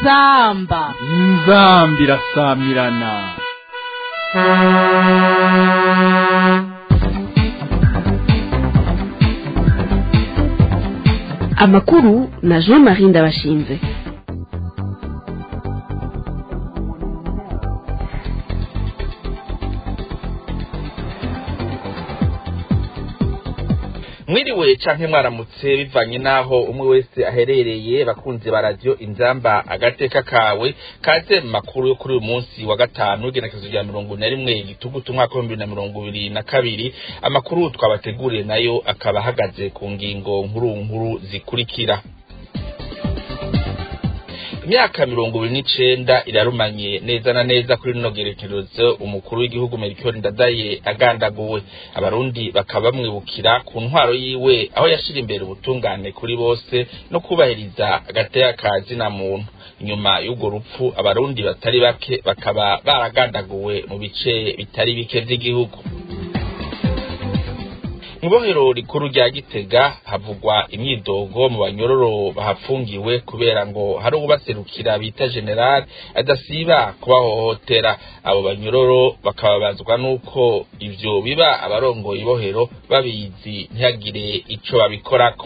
inzamba inzambi irasamirana amakuru na jean marie ndabashinze mwiriwe canke mwaramutse bivanye n'aho umwe wese aherereye bakunzi ba radiyo inzamba agateka kawe kaze mu makuru yo kuri uyu munsi wa gatanu w'igenekezo rya mirongo ine na rimwe igitugutu umwaka w'ibihumbi bibiri na mirongo ibiri na kabiri amakuru twabateguriye nayo akaba ahagaze ku ngingo nkuru nkuru zikurikira imyaka mirongo ibiri n'icenda irarumanye neza na neza kuri rino gerekerezo umukuru w'igihugu Melchior Ndadaye agandaguwe abarundi bakaba bamwibukira ku ntwaro yiwe aho yashira imbere ubutungane kuri bose no kubahiriza agateka ka zina muntu inyuma y'urwo rupfu abarundi batari bake bakaba baragandaguwe mu bice bitari bike vy'igihugu Ibohero rikuru rya Gitega havugwa imyidogo mu banyororo bahafungiwe kubera ngo hari ubaserukira bita general adasiba kubahohotera abo banyororo bakababazwa nuko ivyo biba abarongoye ibohero babizi ntihagire ico babikorako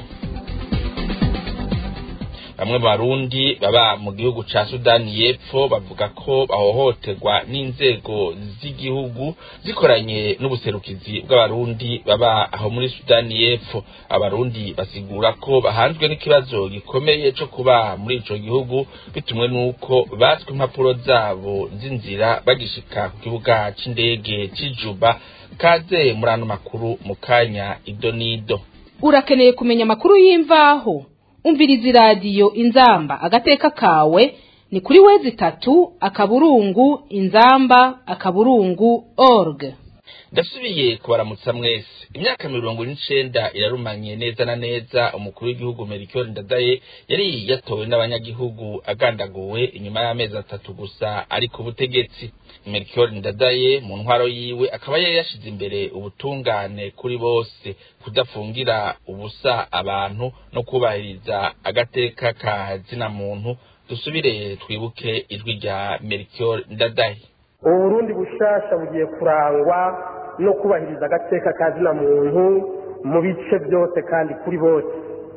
bamwe mu barundi baba mu gihugu ca sudani y'epfo bavuga ko bahohoterwa n'inzego z'igihugu zikoranye n'ubuserukizi bw'abarundi baba aho muri sudani y'epfo abarundi basigura ko bahanzwe n'ikibazo gikomeye co kuba muri ico gihugu bitumwe n'uko batswe impapuro zabo z'inzira bagishika ku kibuga c'indege c'ijuba kaze muri ano makuru mu kanya ido n'ido urakeneye kumenya amakuru y'imvaho umviriza iradiyo inzamba agateka kawe ni kuri wezi itatu akaburungu inzamba akaburungu org ndasubiye kubaramutsa mwese imyaka mirongo n'icenda irarumanye neza na neza umukuru w'igihugu Melchior Ndadaye yari yatowe n'abanyagihugu agandaguwe inyuma y'amezi atatu gusa ari ku butegetsi Melchior Ndadaye mu ntwaro yiwe akaba yari yashize imbere ubutungane kuri bose kudafungira ubusa abantu no kubahiriza agateka ka zina muntu dusubire twibuke ijwi rya Melchior Ndadaye uburundi bushasha bugiye kurangwa no kubahiriza agateka ka zina muntu mu bice byose kandi kuri bose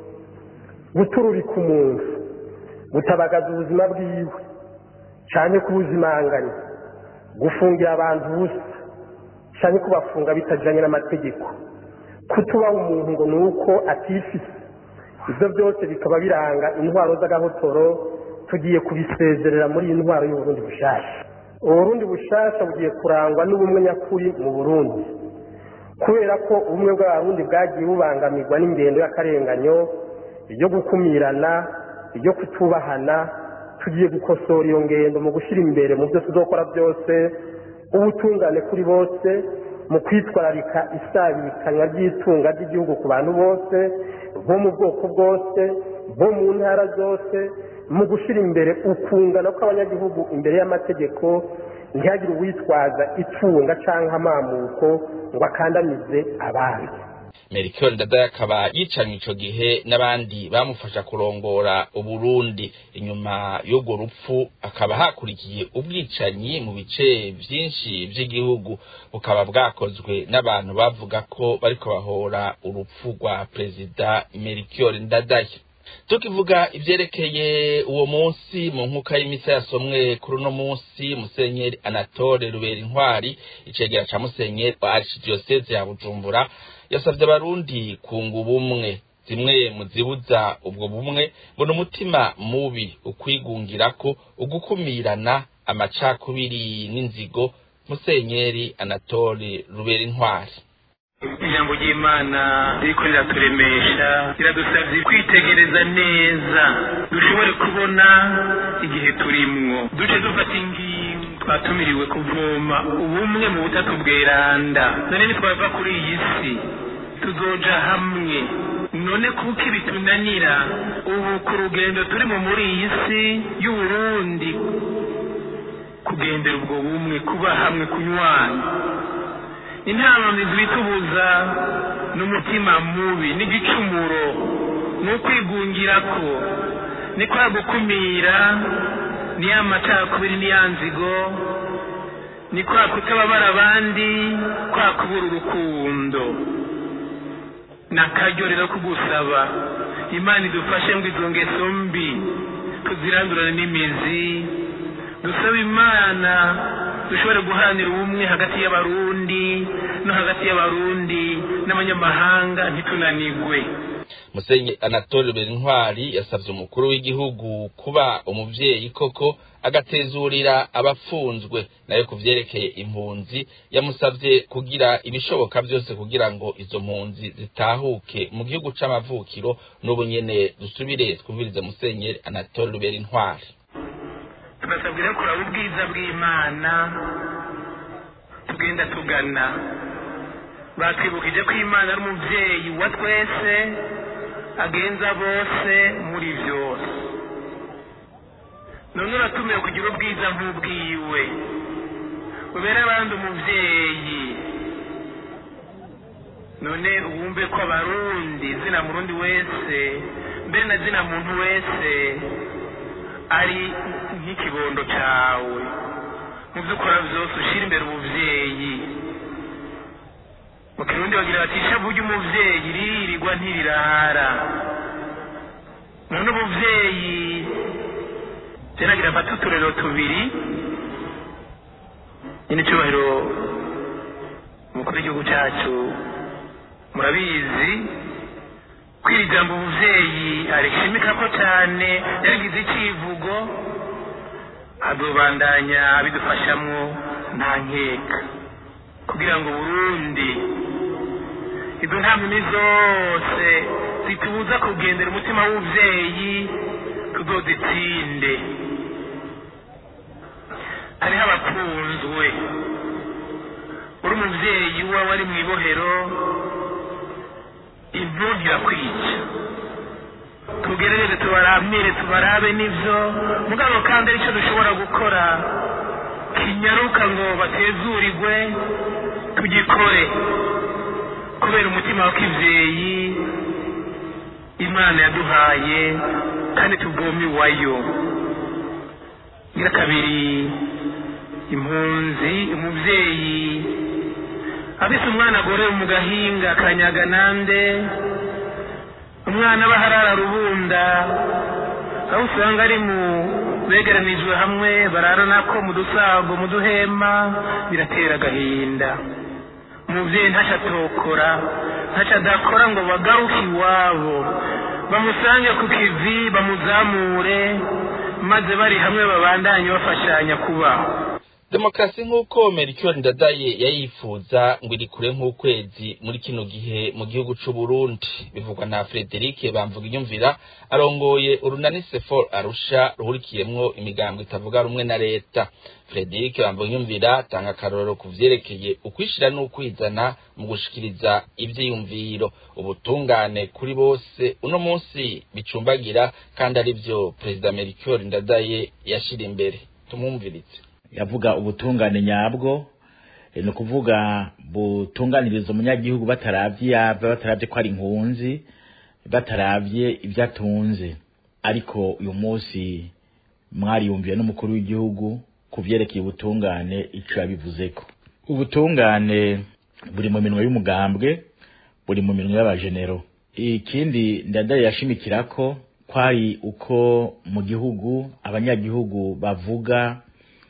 gutururika umuntu gutabagaza ubuzima bwiwe cyane kubuzimanganya gufungira abantu ubusa cyane kubafunga bitajyanye n'amategeko kutubaha umuntu ngo ni uko atifise ibyo byose bikaba biranga intwaro z'agahotoro tugiye kubisezerera muri iyi ntwaro y'uburundi bushasha uburundi bushasha bugiye kurangwa n'ubumwe nyakuri mu burundi kubera ko ubumwe bw'abarundi bwagiye bubangamirwa n'ingendo y'akarenganyo ibyo gukumirana ibyo kutubahana tugiye gukosora iyo ngendo mu gushyira imbere mu byo tuzokora byose ubutungane kuri bose mu kwitwararika isabikanywa ry'itunga ry'igihugu ku bantu bose bo mu bwoko bwose bo mu ntara zose mu gushyira imbere ukungana kw'abanyagihugu imbere y'amategeko ntihagire uwitwaza itunga cyangwa amamuko ngo akandamize abandi Melchior Ndadaye akaba yicanye ico gihe n'abandi bamufasha kurongora Uburundi inyuma y'urwo rupfu akaba hakurikiye ubwicanyi mu bice vyinshi vy'igihugu bukaba bwakozwe n'abantu bavuga ko bariko bahora urupfu rwa perezida Melchior Ndadaye tukivuga ivyerekeye uwo munsi mu nkuka y'imisa yasomwe kuri uno munsi musenyeri anatole rubera intwari icegera ca musenyeri wa archdiocese ya bujumbura yasavye abarundi kunga ubumwe zimwe mu zibuza ubwo bumwe ngo ni umutima mubi ukwigungirako ugukumirana amacakubiri n'inzigo musenyeri anatole rubera intwari ijambo ry'imana ririko riraturemesha riradusabye kwitegereza neza dushobore kubona igihe turimwo duce dufata ingingo twatumiriwe kuvoma ubumwe mu butatu bweranda none nitwava kuri iyi si tuzoja hamwe none kuko ibitunanira ubu ku rugendo turimo muri iyi si y'uburundi kugendera ubwo bumwe kuba hamwe kunywana intama zitubuza n'umutima mubi n'igicumuro ni ukwigungirako ni kwa gukumira ni ya macakubiri ni ya nzigo ni kwa kutababara abandi kwa kubura urukundo ni akaryo rero kugusaba imana idufashe ngo izo ngeso mbi tuzirandurane n'imizi dusaba imana dushobore guharanira ubumwe hagati y'abarundi no hagati y'abarundi n'abanyamahanga ntitunanigwe musenyi anatole berintwari yasabye umukuru w'igihugu kuba umuvyeyi koko agatezurira abafunzwe nayo ku vyerekeye impunzi yamusavye kugira ibishoboka byose kugira ngo izo mpunzi zitahuke mu gihugu c'amavukiro n'ubu nyene dusubire twumvirize musenyeri anatole berintwari turasabwa rero kuraba ubwiza bw'imana tugenda tugana batwibukije ko imana ari umubyeyi wa twese agenza bose muri byose none uratumiwe kugira ubwiza nk'ubwiwe ubere abandi umubyeyi none wumve ko abarundi zina murundi wese mbere na zina muntu wese ari nk'ikibondo cyawe mu byo ukora byose ushyira imbere ubuvyeyi mu kirundi bagira bati ishavu ry'umuvyeyi ririrwa ntirirara none ubuvyeyi teragira mfate uturero tubiri nyine icyubahiro umukuru w'igihugu cyacu murabizi ko iri jambo ubuvyeyi arishimika ko cyane yarigize icivugo azobandanya bidufashamwo nta nkeka kugira ngo burundi izo ntamini zose zitubuza kugendera umutima w'ubuvyeyi tuzozitsinde hariho abakunzwe uri umuvyeyi uba wari mu ibohero impundu irakwica tugerageze tubaramire tubarabe n'ivyo mugabo kandi aricyo dushobora gukora kinyaruka ngo batezurirwe tugikore kubera umutima wa kivyeyi imana yaduhaye kandi tuvoma iwayo ngira kabiri impunzi umuvyeyi afise umwana agorewe mu gahinga kanyaga nande umwana aba harara rubunda aho usanga ari mu begeranijwe hamwe bararana ko mu dusago mu duhema biratera agahinda umuvyeyi ntaco atokora ntaco adakora ngo bagaruke iwabo bamusange ku kivi bamuzamure maze bari hamwe babandanye bafashanya kubaho demokarasi nk'uko melchior ndadaye yayifuza ngo iri kure nk'ukwezi muri kino gihe mu gihugu c'u Burundi bivugwa na Frederic bamvuga inyumvira arongoye urunani sefor arusha ruhurikiyemwo imigambo itavuga rumwe na leta Frederic bamvuga inyumvira atanga akarorero ku vyerekeye ukwishira n'ukwizana mu gushikiriza ivyiyumviro ubutungane kuri bose uno munsi bicumbagira kandi ari vyo perezida melchior ndadaye yashira imbere tumwumviritse yavuga ubutungane nyabwo ni ukuvuga butunganiriza umunyagihugu bataravye yava bataravye ko ari inkunzi bataravye ibyo atunze ariko uyu munsi mwariyumviye n'umukuru w'igihugu ku vyerekeye ubutungane ico yabivuzeko ubutungane buri mu minwe y'umugambwe buri mu minwe y'abajenero ikindi ndadaye yashimikirako kwari uko mu gihugu abanyagihugu bavuga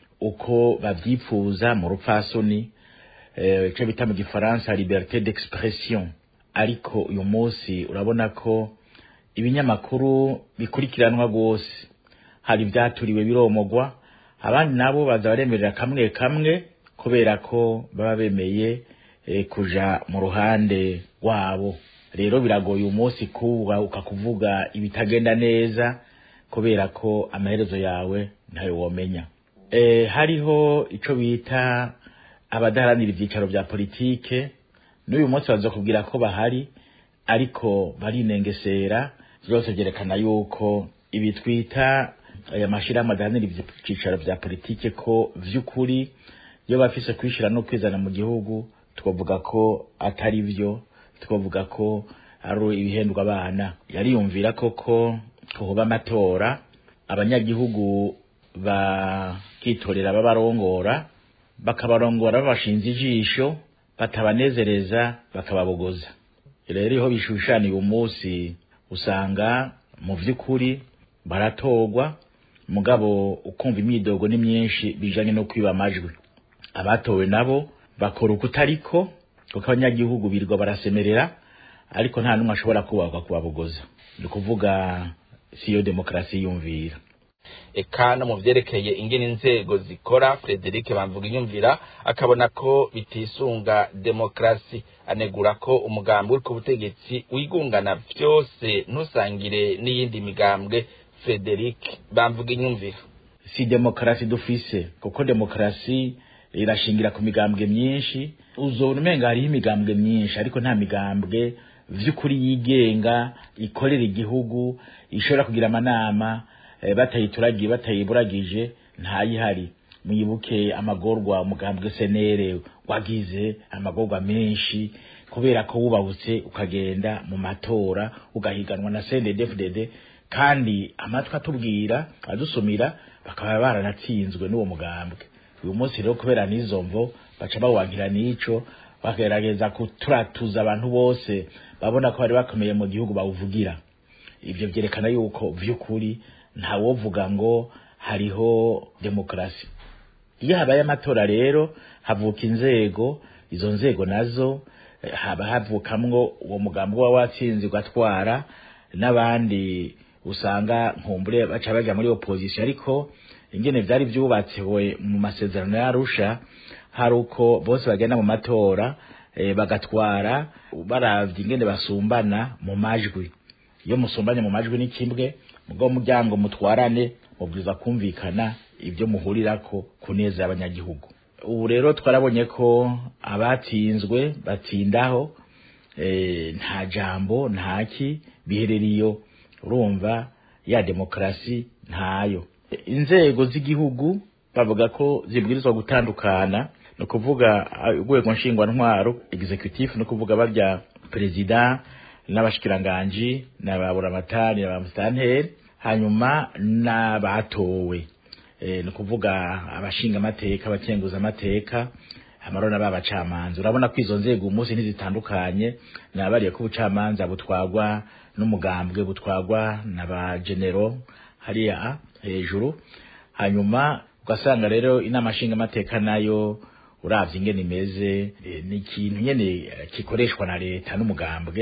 uko bavyipfuza mu rupfasoni ico bita mu gifaransa liberté d'expression ariko uyu munsi urabona ko ibinyamakuru bikurikiranwa rwose hari ivyaturiwe biromogwa abandi nabo baza baremerera kamwe kamwe kubera ko baba bemeye kuja mu ruhande rwabo rero biragoye uyu munsi kuba ukakuvuga ibitagenda neza kubera ko amaherezo yawe ntayo womenya e, hariho ico bita abadaharanira ivyicaro vya politike n'uyu munsi bazokubwira ko bahari ariko barinengesera vyose vyerekana yuko ibi twita aya mashirahamwe adaharanira ivyicaro vya politike ko vy'ukuri iyo bafise kwishira no kwizana mu gihugu twavuga ko atari vyo twavuga ko ari ibihendwa abana yariyumvira koko kuhoba amatora abanyagihugu bakitorera babarongora bakabarongora babashinze ijisho batabanezereza bakababogoza rero iyo bishushaniye umunsi usanga mu by'ukuri baratorwa mugabo ukumva imyidogo ni myinshi bijanye no kwiba amajwi abatowe nabo bakora uko utariko kuko abanyagihugu birirwa barasemerera ariko nta n'umwe ashobora kubagwa kubabogoza ni ukuvuga siyo demokarasi yumvira eka no mu vyerekeye ingene inzego zikora Frederic bamvuga inyumvira akabona ko bitisunga demokrasi anegura ko umugambi uri ku butegetsi wigungana vyose ntusangire n'iyindi migambwe Frederic bamvuga inyumvira si demokarasi dufise kuko demokarasi irashingira ku migambwe myinshi uzobona umenga hariho imigambwe myinshi ariko nta migambwe vy'ukuri yigenga ikorera igihugu ishobora kugira amanama eh, batayituragiye batayiburagije ntayihari mwibuke amagorwa umugambwe senere wagize amagorwa menshi kubera ko wubahutse ukagenda mu matora ugahiganwa na CNDD-FDD kandi amatwi atubwira adusumira bakaba baranatsinzwe n'uwo mugambwe uyu munsi rero kubera n'izo mvo baca bawankira n'ico bagerageza kuturatuza abantu bose babona ko bari bakomeye mu gihugu bawuvugira ivyo vyerekana yuko vy'ukuri ntawovuga ngo hariho demokarasi iyo habaye amatora rero havuka inzego izo nzego nazo eh, haba havukamwo uwo mugambi uba watsinze ugatwara n'abandi usanga nkumbure baca baja muri opposition ariko ingene vyari vyubatsiwe mu masezerano yarusha hari uko bose bagenda mu matora e, bagatwara baravye ingene basumbana mu majwi iyo musumbanye mu majwi ni kimwe mugabo muryango mutwarane mubwiza kumvikana ibyo muhurirako kuneza abanyagihugu ubu rero twarabonye ko abatsinzwe batsindaho e, nta jambo ntaki bihereriyo urumva ya demokarasi ntayo inzego z'igihugu bavuga ko zibwirizwa gutandukana ni ukuvuga urwego nshingwantwaro executive ni ukuvuga barya perezida n'abashikiranganji n'ababuramatari n'abamusitanteri hanyuma n'abatowe e, ni ukuvuga abashinga amateka abakenguza amateka amarona b'abacamanza urabona ko izo nzego umunsi ntizitandukanye nabariye ko ubucamanza butwagwa n'umugambwe butwagwa n'abagenero hariya hejuru hanyuma ugasanga rero inama nshinga amateka nayo uravye ingene imeze e, ni ikintu nyene kikoreshwa na leta n'umugambwe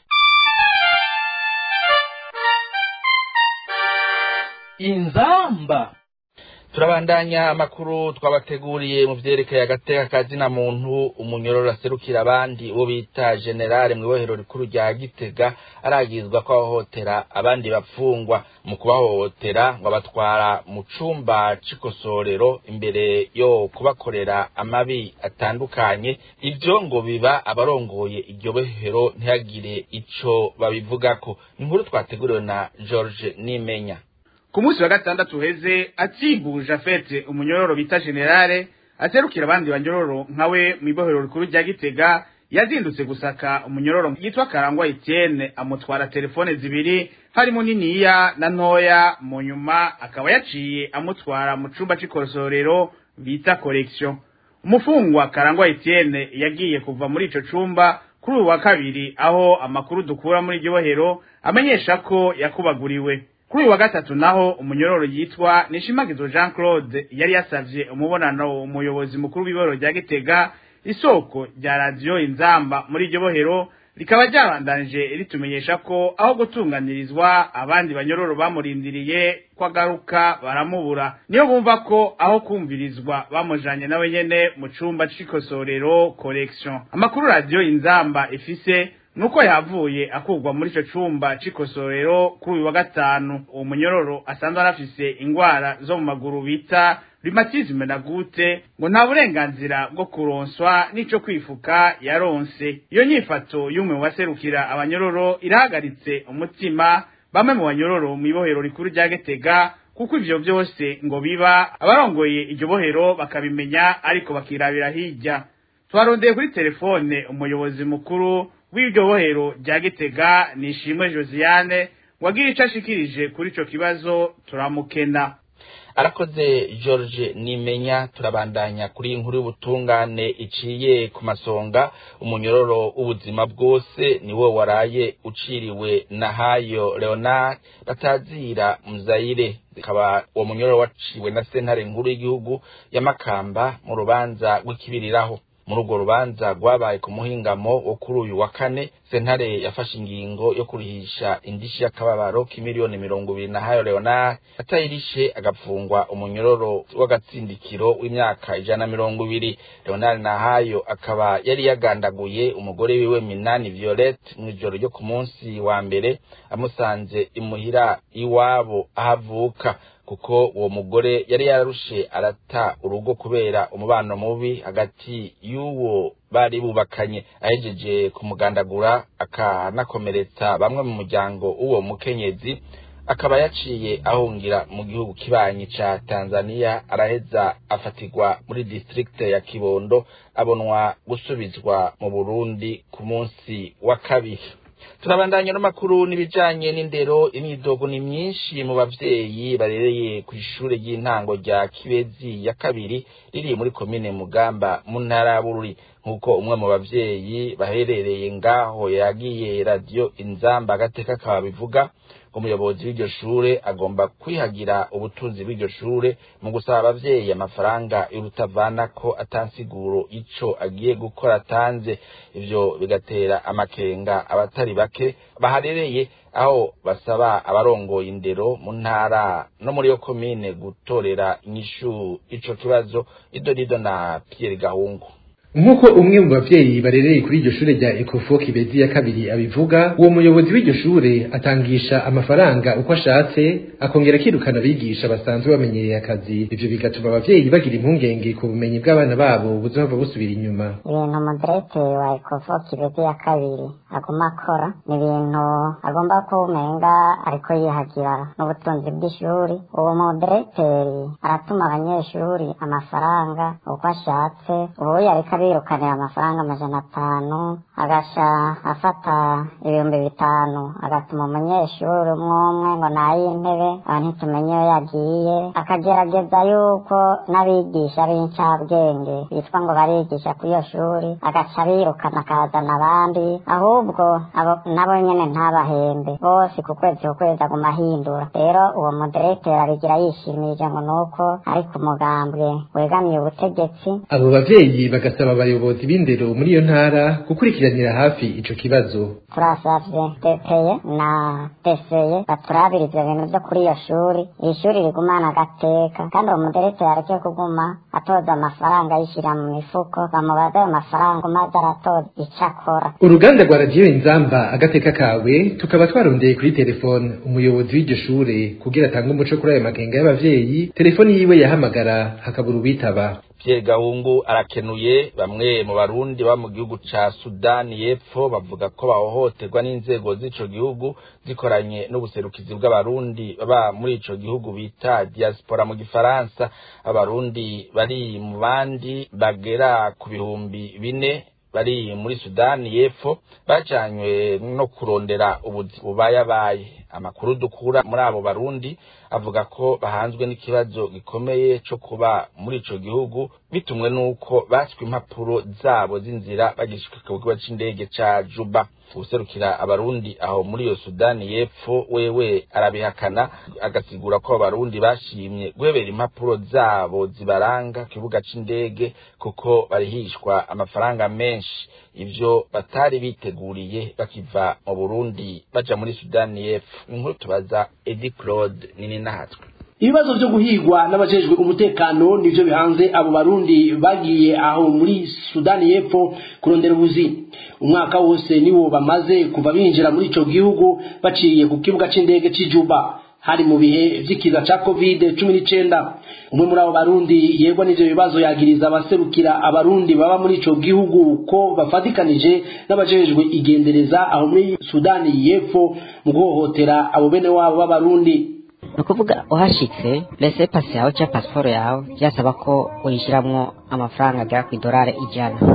inzamba turabandanya amakuru twabateguriye mu vyerekeye agateka kazina muntu umunyororo aserukira abandi uwo bita generale mu ibohero rikuru rya gitega aragizwa ko ahohotera abandi bapfungwa mu kubahohotera ngo abatwara mu cumba c'ikosorero imbere yo kubakorera amabi atandukanye ivyo ngo biba abarongoye iryo bohero ntihagire ico babivugako inkuru twateguriwe na george nimenya ku munsi wa gatandatu uheze atsimbuje afete umunyororo bita generale aserukira abandi banyororo nkawe mu ibohero rikuru rya gitega yazindutse gusaka umunyororo yitwa karangwa etienne amutwara telefone zibiri harimo niniya na ntoya mu nyuma akaba yaciye amutwara mu cumba c'ikosorero bita collection umufungwa karangwa etienne yagiye kuva muri ico cumba kuri uyu wa kabiri aho amakuru dukura muri iryo bohero amenyesha ko yakubaguriwe kuri uyu wa gatatu naho umunyororo yitwa nishimagizo jean claude yari yasavye umubonano umuyobozi mukuru w'iboro rya gitega isoko rya radiyo inzamba muri iryo bohero rikaba ryabandanije ritumenyesha ko aho gutunganirizwa abandi banyororo bamurindiriye ko agaruka baramubura niyo bumva ko aho kumvirizwa bamujanye nawe nyene mu cumba c'ikosorero collection amakuru radiyo inzamba ifise nuko yavuye akurwa muri ico cumba c'ikosorero kuri uyu wa gatanu uwo munyororo asanzwe arafise ingwara zo mu maguru bita rhumatisme na gute ngo nta burenganzira bwo kuronswa n'ico kwifuka yaronse iyo nyifato y'umwe mu baserukira abanyororo irahagaritse umutima bamwe mu banyororo mu ibohero rikuru rya Gitega kuko ivyo vyose ngo biba abarongoye iryo bohero bakabimenya ariko bakirabira hirya twarondeye kuri telefone umuyobozi mukuru w'iryo bohero rya gitega nishimwe josiane wagira ico ashikirije kuri ico kibazo turamukena arakoze george nimenya turabandanya kuri iyi nkuru y'ubutungane iciye ku masonga umunyororo w'ubuzima bwose niwe waraye uciriwe na hayo leonard batazira muzayire ikaba uwo munyororo waciwe na sentare nkuru y'igihugu ya makamba mu rubanza rw'ikibiriraho muri urwo rubanza rwabaye ku muhingamo wo kuri uyu wa kane sentare yafashe ingingo yo kurihisha indishi y'akababaro k'imiliyoni mirongo ibiri na hayo leonard atayirishe agapfungwa umunyororo w'agatsindikiro w'imyaka ijana na mirongo ibiri leonard nahayo akaba yari yagandaguye umugore wiwe minani violette mu ijoro ryo ku munsi wa mbere amusanze imuhira iwabo aho avuka kuko uwo mugore yari yararushe arata urugo kubera umubano mubi hagati y'uwo bari bubakanye ahejeje kumugandagura akanakomeretsa bamwe mu muryango w'uwo mukenyezi akaba yaciye ahungira mu gihugu kibanyi ca Tanzania araheza afatirwa muri district ya Kibondo abonwa gusubizwa mu Burundi ku munsi wa kabiri turabandanya n'amakuru n'ibijanye n'indero imyidogo ni myinshi mu bavyeyi barereye ku ishure ry'intango rya Kibezi ya kabiri riri muri komine Mugamba mu ntara ya Bururi nk'uko umwe mu bavyeyi baherereye ngaho yagiye radio inzamba agateka kaba bivuga umuyobozi w'iryo shure agomba kwihagira ubutunzi bw'iryo shure mu gusaba abavyeyi amafaranga y'urutavanako atansiguro ico agiye gukora atanze ivyo bigatera amakenga abatari bake baharereye aho basaba abarongoye indero mu ntara no muri yo komine gutorera inyishu ico kibazo idorido na Pierre Gahungu nk'uko umwe mu bavyeyi barereye kuri iryo shure rya ekofo kibezi ya kabiri abivuga uwo muyobozi w'iryo shure atangisha amafaranga uko ashatse akongera akirukana abigisha basanzwe bamenyereye akazi ivyo bigatuma abavyeyi bagira impungenge ku bumenyi bw'abana babo buzohava busubira inyuma ibintu umudirekiteri wa ekofo kibezi ya kabiri aguma akora ni ibintu agomba kumenga ariko yihagira n'ubutunzi bw'ishuri uwo mudirekiteri aratuma abanyeshuri amafaranga uko ashatse ubu yareka birukanira amafaranga amajana atanu agasha afata ibihumbi bitanu agatuma umunyeshuri umwe umwe ngo nay'intebe aba ntitumenye iyo yagiye akagerageza yuko n'abigisha b'incabwenge bitwa ngo barigisha kuri iyo shuri agaca birukana akazana abandi ahubwo abo nabo nyene ntabahembe bose ku kwezi ku kwezi aguma ahindura rero uwo mudirekiteri abigira yishimije ngo nuko ari ku mugambwe wegamiye ubutegetsi abo bavyeyi bagasaba abayobozi b'indero muri iyo ntara gukurikiranira hafi ico kibazo turasavye depeye na deseye baturabira ivyo bintu vyo kuri iyo shuri iri shuri rigumana agateka kandi uwo mudirekiteri areke kuguma atoza amafaranga yishira mu mifuko bamubaza ayo mafaranga maze aratoza ico akora uruganda rwa radiyo inzamba agateka kawe tukaba twarondeye kuri telefone umuyobozi w'iryo shure kugira atange umuco kuri ayo makenga y'abavyeyi telefoni yiwe yahamagara hakabura uwitaba Pierre Gahungu arakenuye bamwe mu barundi ba mu gihugu ca Sudani y'Epfo bavuga ko bahohoterwa n'inzego z'ico gihugu zikoranye n'ubuserukizi bw'abarundi baba muri ico gihugu bita diaspora mu gifaransa abarundi bari mu bandi bagera ku bihumbi bine bari muri Sudani y'Epfo bajanywe no kurondera ubuzi bubayabaye amakuru dukura muri abo barundi avuga ko bahanzwe n'ikibazo gikomeye co kuba muri ico gihugu bitumwe n'uko baswe impapuro zabo z'inzira bagishika ku kibuga c'indege ca Juba userukira abarundi aho muri iyo Sudani y'Epfo wewe arabihakana agasigura ko abarundi bashimye guhebera impapuro zabo zibaranga ku kibuga c'indege kuko barihishwa amafaranga menshi ivyo batari biteguriye bakiva mu Burundi baja muri Sudani y'Epfo inkuru tubaza Eddie Claude nini nahatwe ibibazo byo guhigwa n'abajejwe umutekano nivyo bihanze abo barundi bagiye aho muri sudani y'epfo kurondera ubuzi umwaka wose niwo bamaze kuva binjira muri ico gihugu baciye ku kibuga c'indege c'ijuba hari mu bihe vy'ikiza ca covid cumi n'icenda umwe muri abo barundi yegwa n'ivyo bibazo yagiriza abaserukira abarundi baba muri ico gihugu ko bafatikanije n'abajejwe igendereza aho muri sudani y'epfo mu guhohotera abo bene wabo b'abarundi ni ukuvuga uhashitse rese pasi yawe cyangwa pasiporo yawe byasaba ko uyishyiramo amafaranga agera ku idolari ijana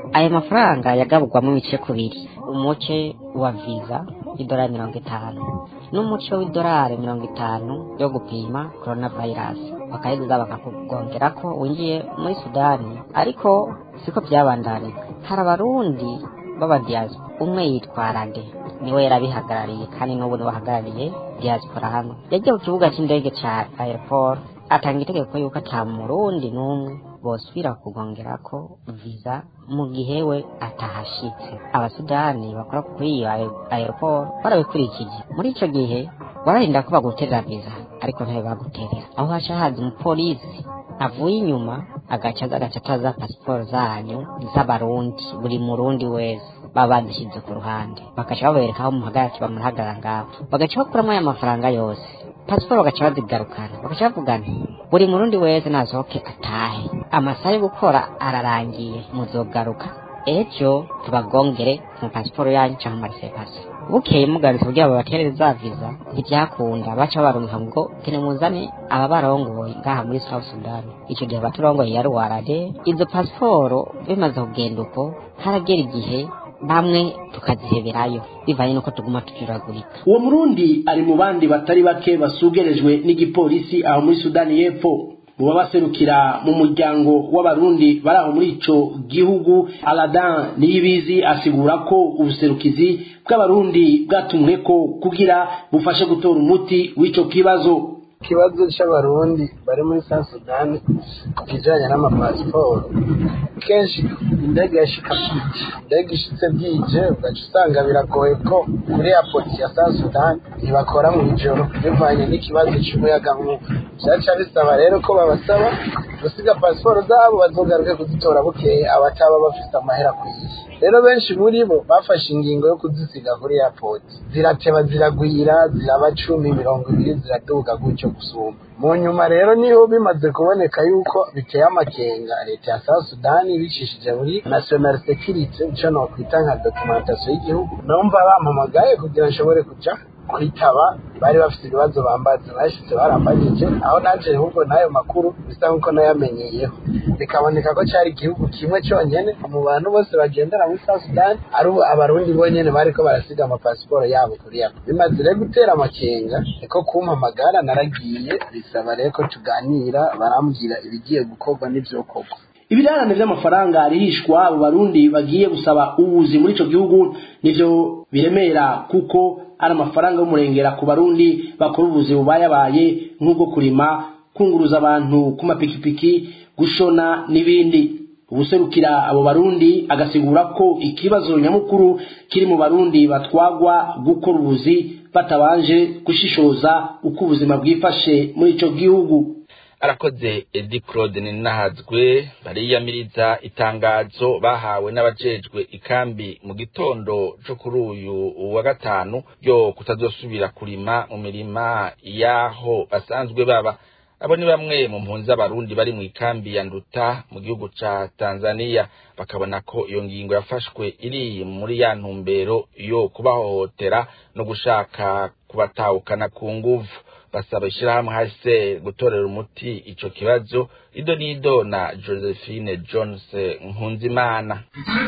ayo mafaranga yagaburwamo ibice kubiri umuce wa viza y'idolari mirongo itanu n'umuce w'idolari mirongo itanu yo gupima corona virus bakayiguza bakakugongera ko winjiye muri sudani ariko siko byabandanije hari abarundi b'abadiyaspora umwe yitwa rade niwe yarabihagarariye kandi n'ubu niwe ahagarariye diaspora hano yagiye ku kibuga cy'indege cya airport atanga itegeko yuko ata murundi n'umwe bosubira kugongera ko viza mu gihe we atahashitse abasudani bakora kuri iyo aeroport barabikurikije muri ico gihe wararinda ko baguterera viza ariko ntayo baguterera aho haca haza umupolisi avuye inyuma agaca aza agaca ataza pasiporo zanyu z'abarundi buri murundi wese baba bazishyize ku ruhande bagaca babereka aho muhagarara bamuhagarara ngaho bagaca bakuramo aya mafaranga yose pasiporo bagaca bazigarukana bagaca bavuga nti buri murundi wese nasohoke atahe amasaha yo gukora ararangiye muzogaruka ejo tubagongere mu pasiporo yanyu cyangwa amarisepasi bukeye mugarutse kugira babaterere za viza ntibyakunda baca barumva ngo tene muzane aba barongoye ngaha muri south sudan icyo gihe abaturongoye yari warade izo pasiporo bimaze kugenda uko haragera igihe bamwe tukaziheberayo bivanye nuko tuguma tujuragurika uwo murundi ari mu bandi batari bake basugerejwe n'igipolisi aho muri sudani y'epfo mu babaserukira mu muryango w'abarundi bari aho muri ico gihugu aladan niyibizi asigura ko ubuserukizi bw'abarundi bwatumwe ko kugira bufashe gutora umuti w'ico kibazo ikibazo cy'abarundi bari muri south sudan ku kijyanye n'amapasiporo kenshi indege yashika bwije indege ishitse bwije ugaca usanga biragoye ko kuri airport ya south sudan ntibakora mu ijoro bivanye n'ikibazo cy'umuyagankuba byaca bisaba rero ko babasaba gusiga pasiporo zabo bazogaruke kuzitora bukeye abataba bafite amahera akwiye rero benshi muri bo bafashe ingingo yo kuzisiga kuri airport zirateba ziragwira ziraba cumi mirongo ibiri ziraduga gutyo gusumba mu nyuma rero niho bimaze kuboneka yuko biteye amakenga leta ya south sudani bicishije muri national security icyo nokwita nka documentation y'igihugu numva bampamagaye kugira nshobore kuja kwitaba bari bafite ibibazo bambaza bashize barambagije aho naje ahubwo n'ayo makuru bisa nk'uko nayamenyeyeho bikaboneka ko cyari igihugu kimwe cyonyine mu bantu bose bagendera muri south sudan ari abarundi bonyine bariko barasiga amapasiporo yabo kuri yabo bimaze rero gutera amakenga niko kumpamagara naragiye bisaba rero ko tuganira barambwira ibigiye gukorwa n'ivyokorwa ibirarane vy'amafaranga arihishwa abo barundi bagiye gusaba ubuzi muri ico gihugu nivyo biremera kuko ari amafaranga y'umurengera ku barundi bakora ubuzi bubayabaye nk'ubwo kurima kunguruza abantu ku mapikipiki gushona n'ibindi ubuserukira abo barundi agasigura ko ikibazo nyamukuru kiri mu barundi batwagwa gukora ubuzi batabanje gushishoza uko ubuzima bwifashe muri ico gihugu arakoze edi claude ninahazwe bariyamiriza itangazo bahawe n'abajejwe ikambi mu gitondo co kuri uyu wa gatanu ryo kutazosubira kurima mu mirima y'aho basanzwe baba abo ni bamwe mu mpunzi z'abarundi bari mu ikambi ya nduta mu gihugu ca tanzania bakabona ko iyo ngingo yafashwe iri muri ya ntumbero yo kubahohotera no gushaka kubatahukana ku nguvu basaba ishyirahamwe hase gutorera umuti ico kibazo ido nido na josephine jones nkunzimana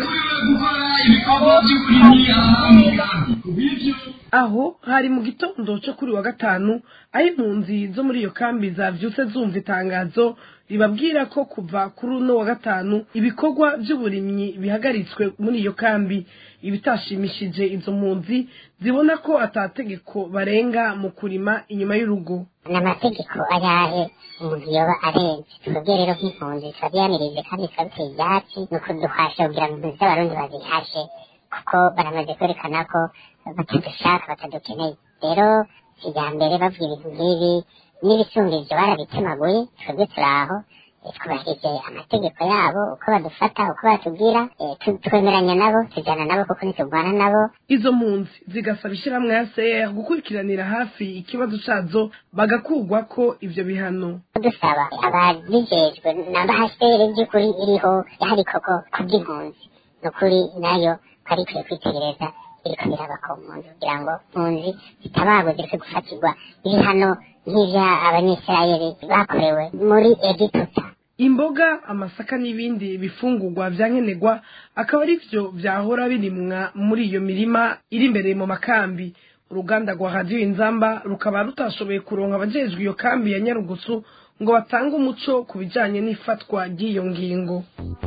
aho hari mu gitondo cyo kuri wa gatanu aho impunzi zo muri iyo kambi zavyutse zumva itangazo ribabwira ko kuva kuri uno wa gatanu ibikorwa by'uburimyi bihagaritswe muri iyo kambi ibitashimishije izo mpunzi zibona ko atategeko barenga mu kurima inyuma y'urugo ni amategeko ayahe umuntu yoba arenze twebwe rero nk'impunzi turabyanirize kandi turabiteye ibyatsi ni ukuduhasha kugira ngo impunzi z'abarundi bazihashe kuko baramaze kwerekana ko batadushaka batadukeneye rero kijyambere bavuga ibintu nk'ibi n'ibisumbirije barabitemaguye twebwe turi aho twubahirije amategeko yabo uko badufata uko batubwira twemeranya nabo tujyana nabo kuko ntiturwana nabo izo mpunzi zigasaba ishyirahamwe ya seya gukurikiranira hafi ikibazo cyazo bagakugwa ko ibyo bihano dusaba ababijejwe n'abahasere by'ukuri iriho yahari koko kubw'impunzi ni ukuri nayo twari ikwiye kwitegereza iriko biraba ku mpunzi kugira ngo mpunzi zitabagwe zireke gufatirwa ibihano nk'ivya abanyisirayeli bakorewe muri egiputa imboga amasaka n'ibindi bifungurwa vya nkenerwa akaba ari vyo vyahora birimwa muri iyo mirima iri imbere mu makambi uruganda rwa radiyo inzamba rukaba rutashoboye kuronka abajejwe iyo kambi ya nyarugusu ngo batange umuco ku bijanye n'ifatwa ry'iyo ngingo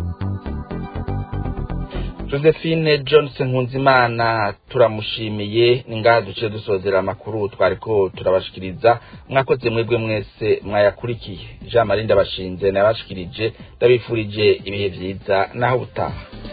josephine johnson nkunzimana turamushimiye ni ngaha duce dusozera amakuru twariko turabashikiriza mwakoze mwebwe mwese mwayakurikiye jean marie ndabashinze nayabashikirije ndabifurije ibihe vyiza naho butaha